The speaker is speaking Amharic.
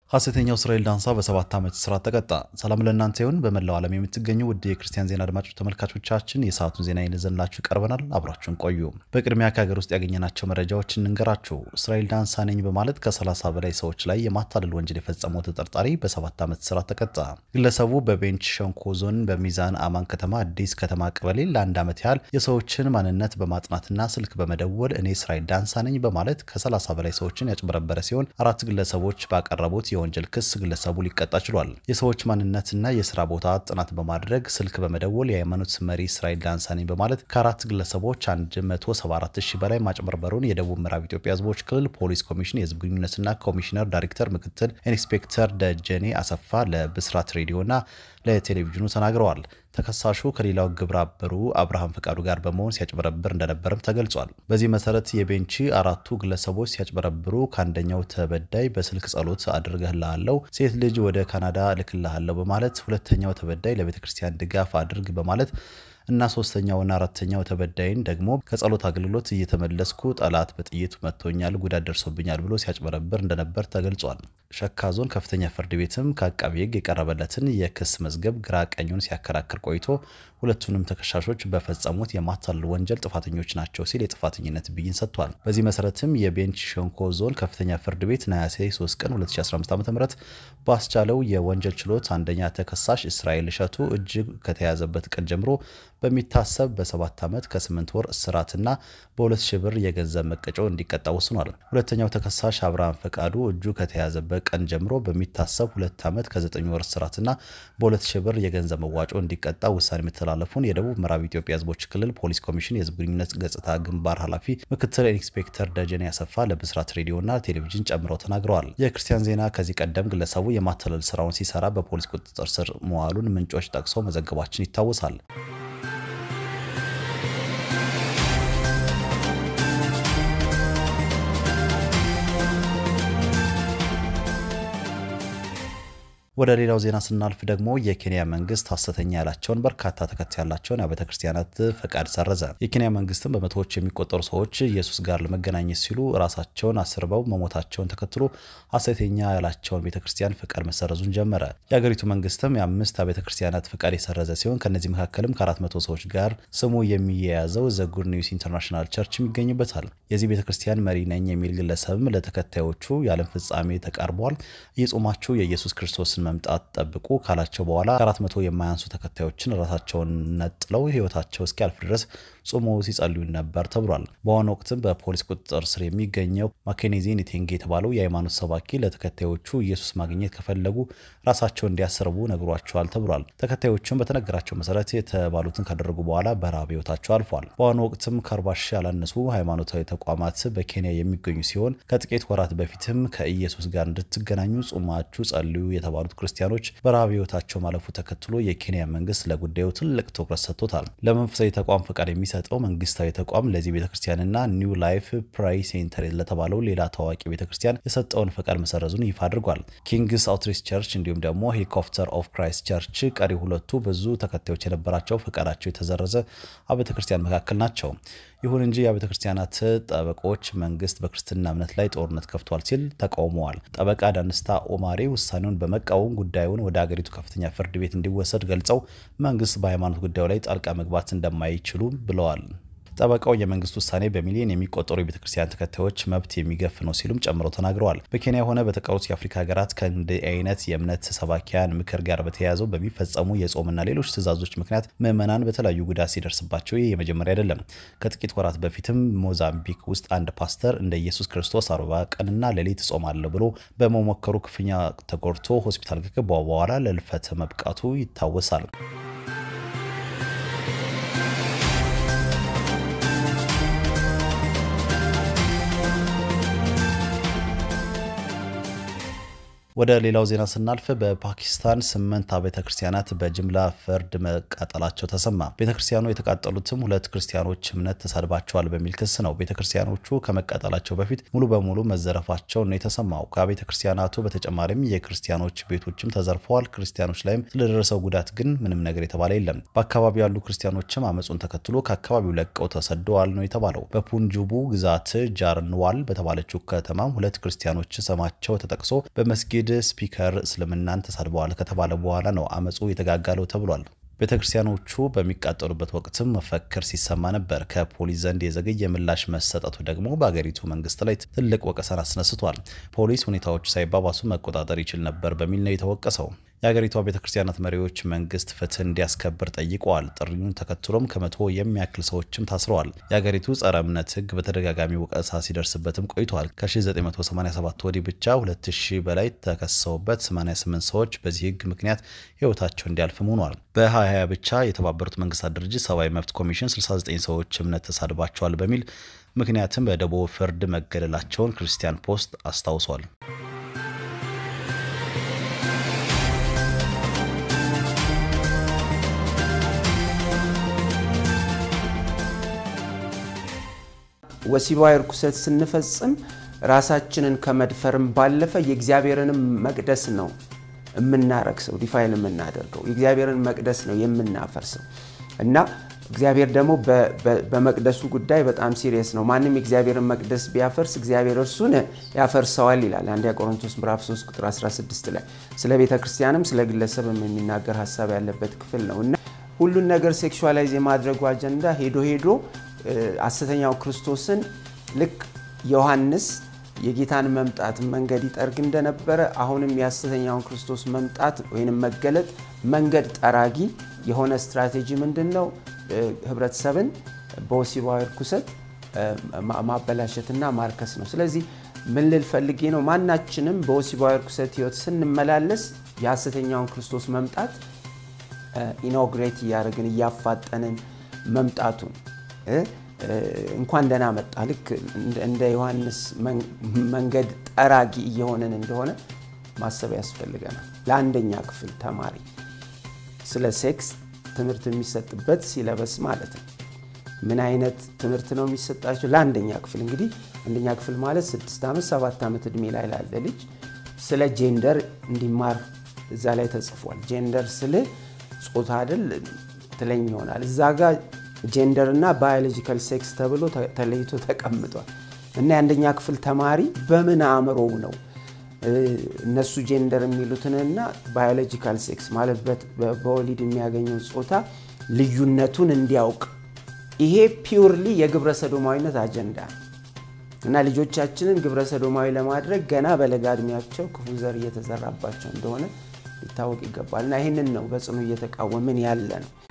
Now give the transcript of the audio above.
ሐሰተኛው እስራኤል ዳንሳ በሰባት ዓመት እስራት ተቀጣ። ሰላም ለእናንተ ይሁን። በመላው ዓለም የምትገኙ ውድ የክርስቲያን ዜና አድማጮች ተመልካቾቻችን የሰዓቱን ዜና ይዘንላችሁ ቀርበናል። አብራችሁን ቆዩ። በቅድሚያ ከሀገር ውስጥ ያገኘናቸው መረጃዎች እንንገራችሁ። እስራኤል ዳንሳ ነኝ በማለት ከ30 በላይ ሰዎች ላይ የማታለል ወንጀል የፈጸመው ተጠርጣሪ በሰባት ዓመት እስራት ተቀጣ። ግለሰቡ በቤንች ሸንኮ ዞን በሚዛን አማን ከተማ አዲስ ከተማ ቀበሌ ለአንድ ዓመት ያህል የሰዎችን ማንነት በማጥናትና ስልክ በመደወል እኔ እስራኤል ዳንሳ ነኝ በማለት ከ30 በላይ ሰዎችን ያጭበረበረ ሲሆን አራት ግለሰቦች ባቀረቡት የወንጀል ክስ ግለሰቡ ሊቀጣ ችሏል። የሰዎች ማንነትና የስራ ቦታ ጥናት በማድረግ ስልክ በመደወል የሃይማኖት መሪ እስራኤል ዳንሳ ነኝ በማለት ከአራት ግለሰቦች 174 ሺህ በላይ ማጭበርበሩን የደቡብ ምዕራብ ኢትዮጵያ ሕዝቦች ክልል ፖሊስ ኮሚሽን የህዝብ ግንኙነትና ኮሚሽነር ዳይሬክተር ምክትል ኢንስፔክተር ደጀኔ አሰፋ ለብስራት ሬዲዮና ለቴሌቪዥኑ ተናግረዋል። ተከሳሹ ከሌላው ግብረ አበሩ አብርሃም ፈቃዱ ጋር በመሆን ሲያጭበረብር እንደነበርም ተገልጿል። በዚህ መሰረት የቤንቺ አራቱ ግለሰቦች ሲያጭበረብሩ ከአንደኛው ተበዳይ በስልክ ጸሎት አድርገህልሃለሁ፣ ሴት ልጅ ወደ ካናዳ እልክልሃለሁ በማለት ሁለተኛው ተበዳይ ለቤተ ክርስቲያን ድጋፍ አድርግ በማለት እና ሶስተኛውና አራተኛው ተበዳይን ደግሞ ከጸሎት አገልግሎት እየተመለስኩ ጠላት በጥይት መጥቶኛል፣ ጉዳት ደርሶብኛል ብሎ ሲያጭበረብር እንደነበር ተገልጿል። ሸካ ዞን ከፍተኛ ፍርድ ቤትም ከአቃቢ ሕግ የቀረበለትን የክስ መዝገብ ግራ ቀኙን ሲያከራክር ቆይቶ ሁለቱንም ተከሳሾች በፈጸሙት የማታለል ወንጀል ጥፋተኞች ናቸው ሲል የጥፋተኝነት ብይን ሰጥቷል። በዚህ መሰረትም የቤንች ሸንኮ ዞን ከፍተኛ ፍርድ ቤት ነሐሴ 3 ቀን 2015 ዓ.ም ባስቻለው የወንጀል ችሎት አንደኛ ተከሳሽ እስራኤል እሸቱ እጅግ ከተያዘበት ቀን ጀምሮ በሚታሰብ በሰባት ዓመት ከስምንት ወር እስራትና በሁለት ሺህ ብር የገንዘብ መቀጮ እንዲቀጣ ወስኗል። ሁለተኛው ተከሳሽ አብርሃም ፈቃዱ እጁ ከተያዘበት ቀን ጀምሮ በሚታሰብ ሁለት ዓመት ከዘጠኝ ወር እስራትና በሁለት ሺህ ብር የገንዘብ መዋጮ እንዲቀጣ ውሳኔ መተላለፉን የደቡብ ምዕራብ ኢትዮጵያ ሕዝቦች ክልል ፖሊስ ኮሚሽን የሕዝብ ግንኙነት ገጽታ ግንባር ኃላፊ ምክትል ኢንስፔክተር ደጀኔ ያሰፋ ለብስራት ሬዲዮና ቴሌቪዥን ጨምረው ተናግረዋል። የክርስቲያን ዜና ከዚህ ቀደም ግለሰቡ የማታለል ስራውን ሲሰራ በፖሊስ ቁጥጥር ስር መዋሉን ምንጮች ጠቅሰው መዘገባችን ይታወሳል። ወደ ሌላው ዜና ስናልፍ ደግሞ የኬንያ መንግስት ሐሰተኛ ያላቸውን በርካታ ተከታይ ያላቸውን አብያተ ክርስቲያናት ፈቃድ ሰረዘ። የኬንያ መንግስትም በመቶዎች የሚቆጠሩ ሰዎች ኢየሱስ ጋር ለመገናኘት ሲሉ ራሳቸውን አስርበው መሞታቸውን ተከትሎ ሐሰተኛ ያላቸውን ቤተ ክርስቲያን ፈቃድ መሰረዙን ጀመረ። የአገሪቱ መንግስትም የአምስት አብያተ ክርስቲያናት ፈቃድ የሰረዘ ሲሆን ከእነዚህ መካከልም ከአራት መቶ ሰዎች ጋር ስሙ የሚያያዘው ዘ ጉድ ኒውስ ኢንተርናሽናል ቸርችም ይገኝበታል። የዚህ ቤተ ክርስቲያን መሪ ነኝ የሚል ግለሰብም ለተከታዮቹ የዓለም ፍጻሜ ተቃርበዋል፣ እየጾማችሁ የኢየሱስ ክርስቶስን መምጣት ጠብቁ ካላቸው በኋላ ከአራት መቶ የማያንሱ ተከታዮችን ራሳቸውን ነጥለው ህይወታቸው እስኪያልፍ ድረስ ጾሞ ሲጸልዩ ነበር ተብሏል። በአሁኑ ወቅትም በፖሊስ ቁጥጥር ስር የሚገኘው ማኬኔዚ ኒቴንጌ የተባለው የሃይማኖት ሰባኪ ለተከታዮቹ ኢየሱስ ማግኘት ከፈለጉ ራሳቸውን እንዲያሰርቡ ነግሯቸዋል ተብሏል። ተከታዮቹም በተነገራቸው መሰረት የተባሉትን ካደረጉ በኋላ በረሃብ ህይወታቸው አልፏል። በአሁኑ ወቅትም ከአርባ ሺህ ያላነሱ ሃይማኖታዊ ተቋማት በኬንያ የሚገኙ ሲሆን ከጥቂት ወራት በፊትም ከኢየሱስ ጋር እንድትገናኙ ጾማችሁ ጸልዩ የተባሉት ክርስቲያኖች በረሃብ ህይወታቸው ማለፉ ተከትሎ የኬንያ መንግስት ለጉዳዩ ትልቅ ትኩረት ሰጥቶታል። ለመንፈሳዊ ተቋም ፈቃድ የሚሰጠው መንግስታዊ ተቋም ለዚህ ቤተክርስቲያንና ኒው ላይፍ ፕራይ ሴንተር ለተባለው ሌላ ታዋቂ ቤተክርስቲያን የሰጠውን ፈቃድ መሰረዙን ይፋ አድርጓል። ኪንግስ አውትሪች ቸርች እንዲሁም ደግሞ ሄሊኮፕተር ኦፍ ክራይስት ቸርች ቀሪ ሁለቱ ብዙ ተከታዮች የነበራቸው ፈቃዳቸው የተሰረዘ አብያተ ክርስቲያን መካከል ናቸው። ይሁን እንጂ የአብያተ ክርስቲያናት ጠበቆች መንግስት በክርስትና እምነት ላይ ጦርነት ከፍቷል ሲል ተቃውመዋል። ጠበቃ ዳንስታ ኦማሬ ውሳኔውን በመቃወም ጉዳዩን ወደ አገሪቱ ከፍተኛ ፍርድ ቤት እንዲወሰድ ገልጸው መንግስት በሃይማኖት ጉዳዩ ላይ ጣልቃ መግባት እንደማይችሉ ብለዋል። ጠበቃው የመንግስት ውሳኔ በሚሊዮን የሚቆጠሩ የቤተ ክርስቲያን ተከታዮች መብት የሚገፍ ነው ሲሉም ጨምረው ተናግረዋል። በኬንያ ሆነ በተቀሩት የአፍሪካ ሀገራት ከእንዲህ አይነት የእምነት ሰባኪያን ምክር ጋር በተያያዘው በሚፈጸሙ የጾምና ሌሎች ትእዛዞች ምክንያት ምዕመናን በተለያዩ ጉዳት ሲደርስባቸው ይህ የመጀመሪያ አይደለም። ከጥቂት ወራት በፊትም ሞዛምቢክ ውስጥ አንድ ፓስተር እንደ ኢየሱስ ክርስቶስ አርባ ቀንና ሌሊት እጾማለሁ ብሎ በመሞከሩ ክፉኛ ተጎድቶ ሆስፒታል ከገባ በኋላ ለልፈት መብቃቱ ይታወሳል። ወደ ሌላው ዜና ስናልፍ በፓኪስታን ስምንት አብያተ ክርስቲያናት በጅምላ ፍርድ መቃጠላቸው ተሰማ። ቤተ ክርስቲያኑ የተቃጠሉትም ሁለት ክርስቲያኖች እምነት ተሳድባቸዋል በሚል ክስ ነው። ቤተ ክርስቲያኖቹ ከመቃጠላቸው በፊት ሙሉ በሙሉ መዘረፋቸው ነው የተሰማው። ከቤተ ክርስቲያናቱ በተጨማሪም የክርስቲያኖች ቤቶችም ተዘርፈዋል። ክርስቲያኖች ላይም ስለደረሰው ጉዳት ግን ምንም ነገር የተባለ የለም። በአካባቢው ያሉ ክርስቲያኖችም አመፁን ተከትሎ ከአካባቢው ለቀው ተሰደዋል ነው የተባለው። በፑንጁቡ ግዛት ጃርንዋል በተባለችው ከተማም ሁለት ክርስቲያኖች ስማቸው ተጠቅሶ በመስጊድ መስጊድ ስፒከር እስልምናን ተሳድበዋል ከተባለ በኋላ ነው አመፁ የተጋጋለው ተብሏል። ቤተ ክርስቲያኖቹ በሚቃጠሉበት ወቅትም መፈክር ሲሰማ ነበር። ከፖሊስ ዘንድ የዘገየ ምላሽ መሰጠቱ ደግሞ በአገሪቱ መንግስት ላይ ትልቅ ወቀሳን አስነስቷል። ፖሊስ ሁኔታዎቹ ሳይባባሱ መቆጣጠር ይችል ነበር በሚል ነው የተወቀሰው። የአገሪቷ ቤተ ክርስቲያናት መሪዎች መንግስት ፍትህ እንዲያስከብር ጠይቀዋል። ጥሪውን ተከትሎም ከመቶ የሚያክል ሰዎችም ታስረዋል። የአገሪቱ ጸረ እምነት ህግ በተደጋጋሚ ወቀሳ ሲደርስበትም ቆይቷል። ከ1987 ወዲህ ብቻ 2000 በላይ ተከሰውበት 88 ሰዎች በዚህ ህግ ምክንያት ህይወታቸው እንዲያልፍም ሆኗል። በ2020 ብቻ የተባበሩት መንግስታት ድርጅት ሰብአዊ መብት ኮሚሽን 69 ሰዎች እምነት ተሳድባቸዋል በሚል ምክንያትም በደቡብ ፍርድ መገደላቸውን ክርስቲያን ፖስት አስታውሷል። ወሲባዊ ርኩሰት ስንፈጽም ራሳችንን ከመድፈርም ባለፈ የእግዚአብሔርንም መቅደስ ነው የምናረክሰው፣ ዲፋይን የምናደርገው የእግዚአብሔርን መቅደስ ነው የምናፈርሰው እና እግዚአብሔር ደግሞ በመቅደሱ ጉዳይ በጣም ሲሪየስ ነው። ማንም የእግዚአብሔርን መቅደስ ቢያፈርስ እግዚአብሔር እርሱን ያፈርሰዋል ይላል አንደኛ ቆሮንቶስ ምዕራፍ 3 ቁጥር 16 ላይ። ስለ ቤተ ክርስቲያንም ስለ ግለሰብም የሚናገር ሀሳብ ያለበት ክፍል ነው እና ሁሉን ነገር ሴክሹዋላይዝ የማድረጉ አጀንዳ ሄዶ ሄዶ ሐሰተኛው ክርስቶስን ልክ ዮሐንስ የጌታን መምጣት መንገድ ይጠርግ እንደነበረ አሁንም የሐሰተኛውን ክርስቶስ መምጣት ወይም መገለጥ መንገድ ጠራጊ የሆነ ስትራቴጂ ምንድን ነው? ህብረተሰብን በወሲባዊ ርኩሰት ማበላሸትና ማርከስ ነው። ስለዚህ ምን ልል ፈልጌ ነው? ማናችንም በወሲባዊ ርኩሰት ህይወት ስንመላለስ የሐሰተኛውን ክርስቶስ መምጣት ኢኖግሬት እያደረግን እያፋጠንን መምጣቱን እንኳን ደህና መጣ ልክ እንደ ዮሐንስ መንገድ ጠራጊ እየሆንን እንደሆነ ማሰብ ያስፈልገናል። ለአንደኛ ክፍል ተማሪ ስለ ሴክስ ትምህርት የሚሰጥበት ሲለበስ ማለት ነው። ምን አይነት ትምህርት ነው የሚሰጣቸው? ለአንደኛ ክፍል እንግዲህ አንደኛ ክፍል ማለት ስድስት ዓመት ሰባት ዓመት ዕድሜ ላይ ላለ ልጅ ስለ ጄንደር እንዲማር እዛ ላይ ተጽፏል። ጄንደር ስል ጾታ አይደል ትለኝ ይሆናል እዛ ጋር ጄንደር እና ባዮሎጂካል ሴክስ ተብሎ ተለይቶ ተቀምጧል። እና የአንደኛ ክፍል ተማሪ በምን አእምሮው ነው እነሱ ጄንደር የሚሉትንና ባዮሎጂካል ሴክስ ማለት በወሊድ የሚያገኘው ጾታ ልዩነቱን እንዲያውቅ ይሄ ፒውርሊ የግብረ ሰዶማዊነት አጀንዳ ነው እና ልጆቻችንን ግብረ ሰዶማዊ ለማድረግ ገና በለጋ እድሜያቸው ክፉ ዘር እየተዘራባቸው እንደሆነ ሊታወቅ ይገባል። እና ይህንን ነው በጽኑ እየተቃወምን ያለ ነው።